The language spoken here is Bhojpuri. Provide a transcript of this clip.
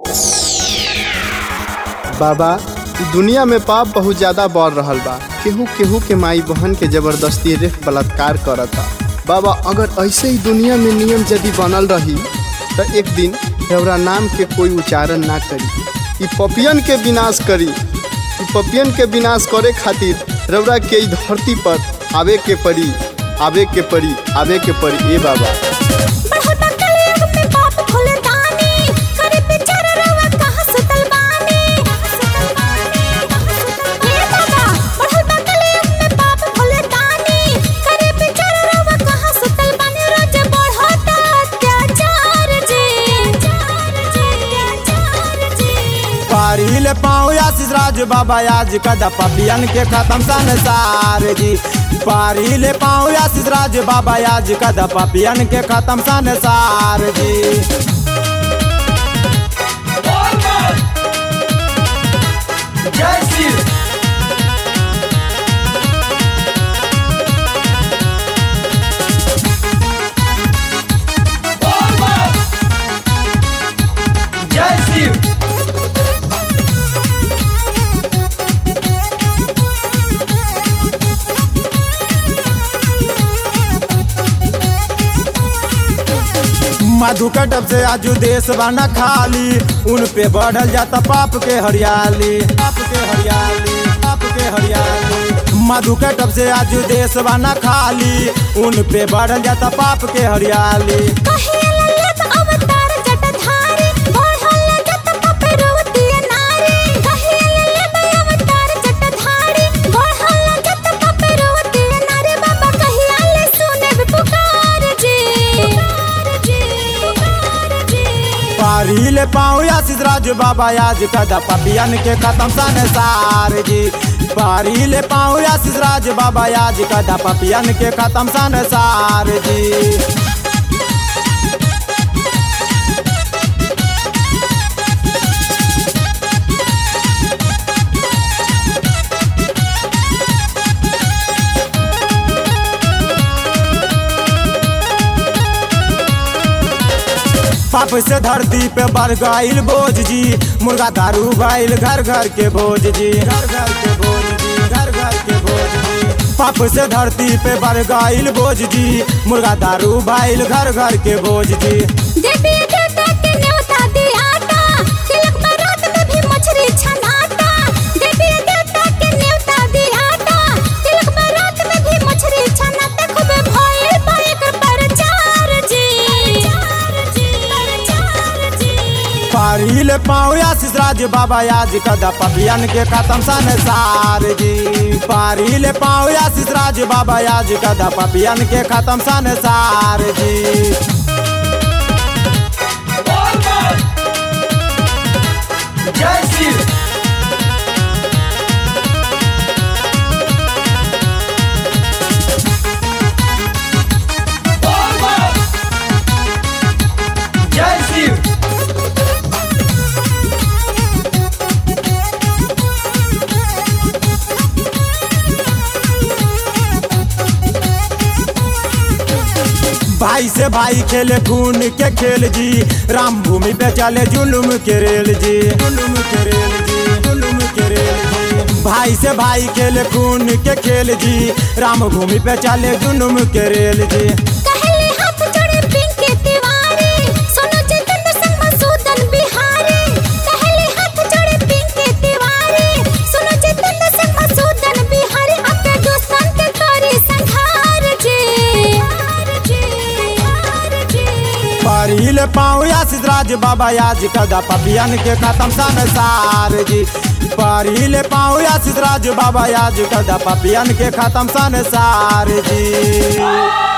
बाबा इ दुनिया में पाप बहुत ज्यादा बढ़ रहल बा केहू केहू के माई बहन के जबरदस्ती रेप बलात्कार करता बाबा अगर ऐसे ही दुनिया में नियम यदि बनल रही तो एक दिन देवरा नाम के कोई उच्चारण ना करी इ पपियन के विनाश करी इ पपियन के विनाश करे खातिर रौरा के इ धरती पर आवे के पड़ी आवे के पड़ी आवे के पड़ी ए बाबा बढ़ता कलयुग में पाप खुले दानी करे बेचारा रवा कहाँ सुतल बानी हे बाबा बढ़ता कलयुग में पाप खुले दानी करे बेचारा रवा कहाँ सुतल बानी रोज बढ़ता अत्याचार जी अत्याचार जी पारिल पाँव आशीष राज बाबा आज कदा पपियन के खत्म संसार जी पारिल पाँव आशीष राज बाबा आज कदा पपियन के खत्म संसार जी मधु कटब से आजू देश बना खाली उन पे बढ़ल जाता पाप के हरियाली पाप के हरियाली पाप के हरियाली मधु कटब से आजू देश बना खाली उन पे बढ़ल जाता पाप के हरियाली कहेला लेत अवतार जटाधारी बढ़ल जत पपरवती नारी कहेला लेत अवतार जटाधारी बढ़ल जत पपरवती नारी बाबा कहिया ले सुने पुकार जी पुकार जी पुकार जी पारिल पाँव आशीष राज बाबा आज कदा पपियन के खत्म संसार जी पारिल पाँव आशीष राज बाबा आज कदा पपियन के खत्म संसार जी पाप से धरती पे बढ़ गईल बोझ जी मुर्गा दारू भइल घर घर के भोज जी घर घर के भोज जी घर घर के भोज जी पाप से धरती पे बढ़ गईल बोझ जी मुर्गा दारू भइल घर घर के भोज जी देवी देवता के न्योता दियाता तिलक बारात में भी मछली छनाता देवी देवता के न्योता दियाता तिलक बारात में भी मछली छनाता खूब भइल बाइक प्रचार जी प्रचार जी प्रचार जी पारिल पाँव आशीष राज बाबा आज कदा पपियन के खत्म संसार जी पारिल पाँव आशीष राज बाबा आज कदा पपियन के खत्म संसार जी भाई से भाई खेले खून के खेल जी राम भूमि पे चले जुलुम के रेल जी जुलुम के रेल जी जुलुम के रेल जी भाई से भाई खेले खून के खेल जी राम भूमि पे चले जुलुम के रेल जी कहले हाथ जोड़े पिंके तिवारी सोनो जितेंद्र संग मसूदन बिहारी कहले हाथ जोड़े पिंके तिवारी सोनो जितेंद्र संग मसूदन बिहारी अपने दोस्तन के करी संहार जी हार जी हार जी पारिल पाँव आशीष राज बाबा आज कदा पपियन के खत्म संसार जी पारिल पाँव आशीष राज बाबा आज कदा पपियन के खत्म संसार जी